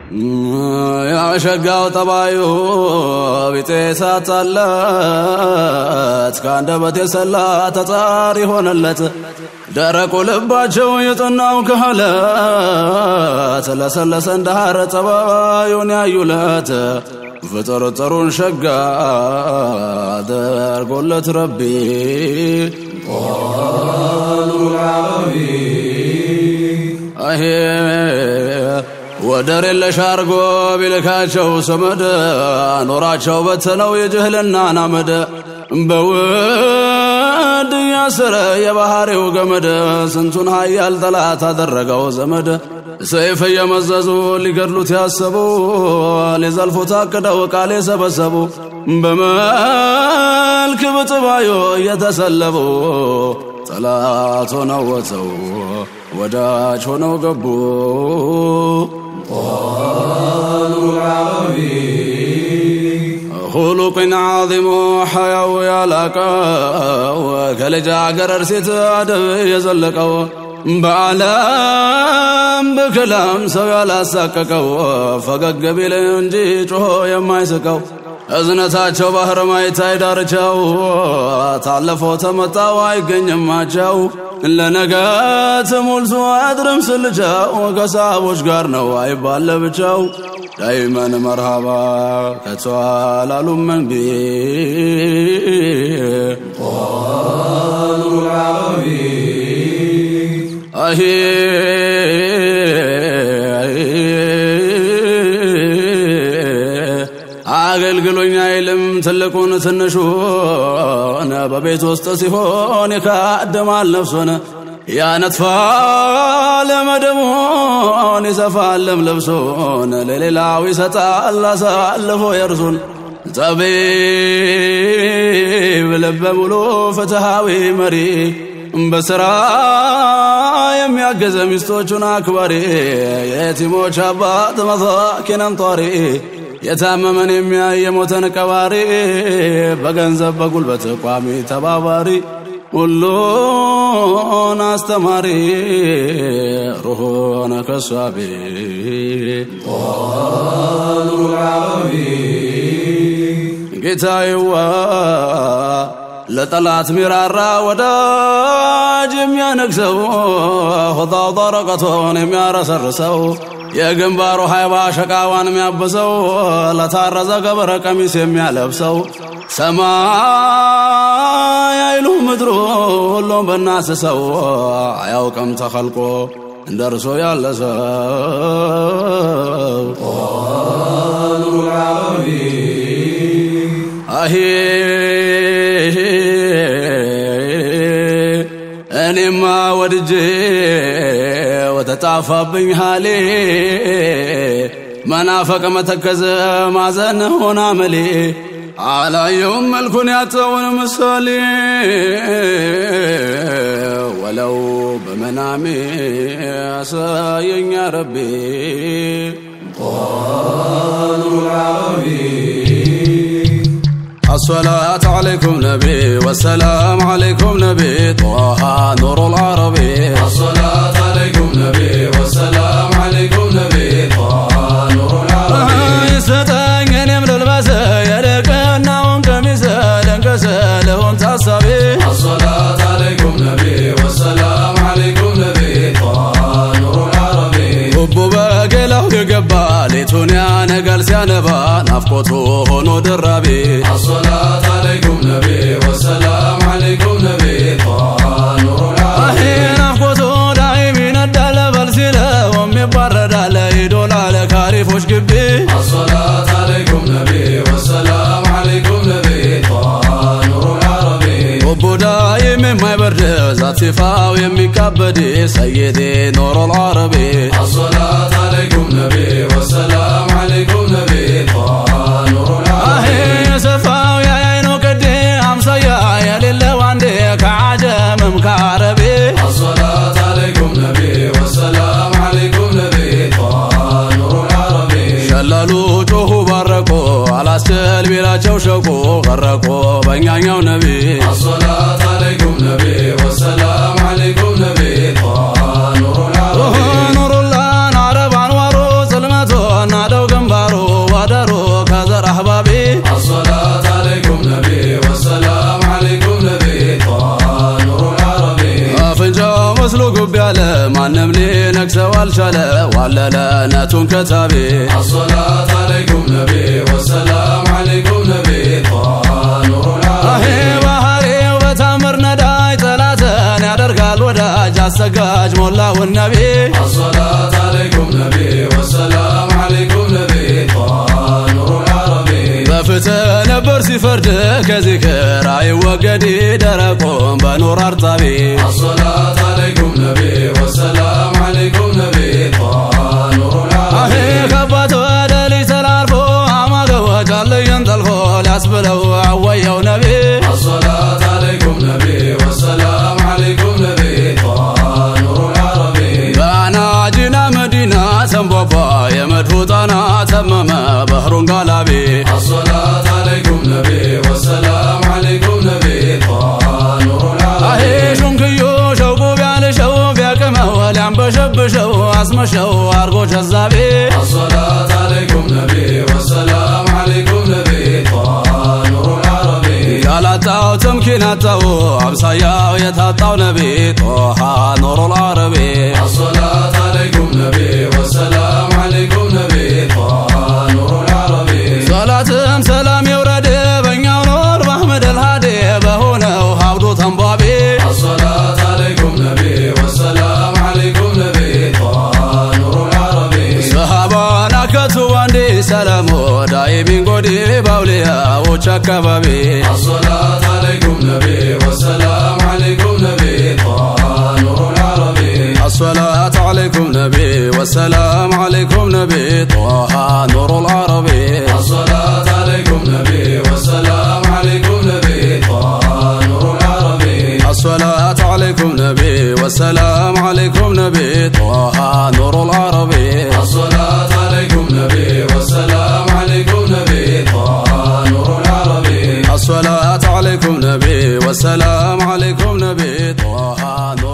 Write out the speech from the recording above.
ያሸጋው ጠባዩ ቢጤ ሳታለት ከአንደበት የሰላ ተጻሪ ሆነለት ደረቁ ልባቸው የጠናው ክህለት ለሰለሰ እንደ ሐር ጠባዩን ያዩለት ፍጥርጥሩን ሸጋ አደርጎለት ረቢ አሄ ወደር የለሽ አርጎ ቢልካቸው ሰመድ ኖራቸው በተነው የጅህልና ናመድ በውድ ያስረ የባህሪው ገመድ ስንቱን ሀያል ጠላት አደረገው ዘመድ ሰይፍ እየመዘዙ ሊገድሉት ያሰቡ ሊዘልፉት አቅደው ቃል የሰበሰቡ በመልክ ብጥባዮ እየተሰለቡ ጠላት ሆነው ወተው ወዳጅ ሆነው ገቡ ሁሉቅን ዓዚሙ ሐያው ያላቀው ከልጃገረድ ሴት አደብ የዘለቀው በዓለም በከላም ሰው ያላሳቀቀው ፈገግ ቢል እንጂ ጮሆ የማይስቀው እዝነታቸው ባህር ማይታይ ዳርቻው ታለፎ ተመጣው አይገኝማቸው ለነገት ሙልሱ አድርም ስልቻው ከሰሃቦች ጋር ነው አይባል ለብቻው ዳይመን መርሃባ ከተዋላሉም መንቢ አሄ አገልግሎኝ አይልም ትልቁን ትንሹን በቤት ውስጥ ሲሆን ይካድማል ነፍሱን ያነጥፋል መደሙን ይሰፋልም ልብሱን ለሌላው ይሰጣል አሳልፎ የእርሱን ጠቢብ ልበ ሙሉ ፍትሃዊ መሪ በሥራ የሚያገዘ ሚስቶቹን አክባሪ የቲሞች አባት መሳኪንን ጧሪ የታመመን የሚያይ የሞተን ቀባሪ በገንዘብ በጉልበት ቋሚ ተባባሪ ሁሉን አስተማሪ ሩሆነ ከሷቢ ጌታዬዋ ለጠላት ሚራራ ወዳጅ የሚያነግሰው ሆጣውጣ ረቀቶን የሚያረሰርሰው የግንባሩ ሃይባ ሸቃዋን የሚያብሰው ለታረዘ ገበረ ቀሚስ የሚያለብሰው ሰማይ አይሉ ምድሩ ሁሉም በናስሰው አያውቅም ተኸልቆ እንደ እርሶ ያለ ሰው አሄ እኔማ ወድጄ ወተጣፋብኝ ሃሌ መናፈቅ መተከዘ ማዘን ሆና መሌ አላየውም መልኩን ያጠውን ምሳሌ ወለው በመናሜ ያሳየኛ ረቤ الصلاة عليكم نبي والسلام عليكم نبي طه نور العربي الصلاة عليكم نبي والسلام عليكم نبي طه نور العربي يستطيع أن يملى الباس يلقنا ونكمس لنكس لهم تصبي الصلاة عليكم نبي والسلام عليكم نبي طه نور العربي ልቡ በገላው የገባ ሌቱን ያነጋል ሲያነባ ናፍቆቱ ሆኖ ደራቤ الصلاة عليكم نبي والسلام عليكم نبي طه نور አሄ العربي ናፍቆቱ ዳይም ይነዳል በል ሲለውም ይባረዳል ይዶላል ካሪፎች ግቢ الصلاة عليكم نبي والسلام عليكم نبي طه نور العربي ልቡ ዳይም የማይበርድ ዛት ሲፋው የሚካበድ ሰይዴ ኖሮ ልዓረቤ الصلاة عليكم نبي والسلام عليكم نبي طه نور አሄ العربي የሰፋው የአይኑ ቅዴ አምሳያ የሌለው አንዴ ከዓጀምም ከዓረቤ الصلاة عليكم نبي والسلام عليكم نبي طه نور العربي ሸለሉ ጮኹ ባረቆ አላስችል ቢላቸው ሸቆ ቀረቆ በእኛኛው ነቢ الصلاة عليكم نبي والسلام عليكم نبي طه نور العربي ኑሩላን አረብ አንዋሩ ጽልመቶና መስሎ ጉብ ያለ ማንም ሊነክሰው አልቻለ ዋለለ ነቱን ከታቤ الصلاة عليكم نبي والسلام عليكم نبي طه نور አሄ العربي ባህሬው በታምር ነዳይ ጠላትን ያደርጋል ወዳጅ አሰጋጅ ሞላውን ነቢ الصلاة عليكم نبي والسلام عليكم نبي طه نور العربي በፍትህ ነበር ሲፈርድ ከዚክር አይወገድ ደረቆም በኑር አርጣቢ الصلاة عليكم نبي والسلام عليكم نبي طه نور አሄ العربي ከአባት ወደ ልጅ ተላልፎ አማገቦች አለየን ጠልፎ ሊያስብለው አወየው ነቢ الصلاة عليكم نبي والسلام عليكم نبي طه نور العربي በአናጂና መዲና ሰንቧቧ የመድፉ ጣና ተመመ ባህሩን ጋላቢ الصلاة عليكم نبي والسلام عليكم نبي طه نور አሄ العربي ሹንክዮ ሸውቁ ቢያልሸው ቢያቅመው ሊያንበሸብሸው አስመሸው አርጎ ጀዛቤ الصلاة عليكم نبي والسلام عليكم نبي طه نور العربي ያላጣው ተምኪን አጣው አምሳያው የታጣው ነቢ ጦሃ ኑሩል አረቢ الصلاة عليكم نبي والسلام عليكم نبي طه نور العربي ሰላትም ሰላም የውረድ በእኛው ኖር በአህመድ አልሃዲ በሆነው ሀብዱ ተንቧቢ الصلاة عليكم نبي والسلام عليكم نبي طه نور العربي ሰሃባን አከቱ አንዴ ሰላሙ ዳይሚን ጎዲ ባውሊያዎች አካባቢ الصلاة عليكم نبي والسلام عليكم نبي طه نور العربي الصلاة عليكم نبي والسلام عليكم نبي طه نور العربي الصلاة عليكم نبي والسلام عليكم نبي طه نور العربي الصلاة عليكم نبي والسلام عليكم نبي طه نور العربي الصلاة عليكم نبي والسلام عليكم نبي طه نور العربي الصلاة عليكم نبي والسلام عليكم نبي طه نور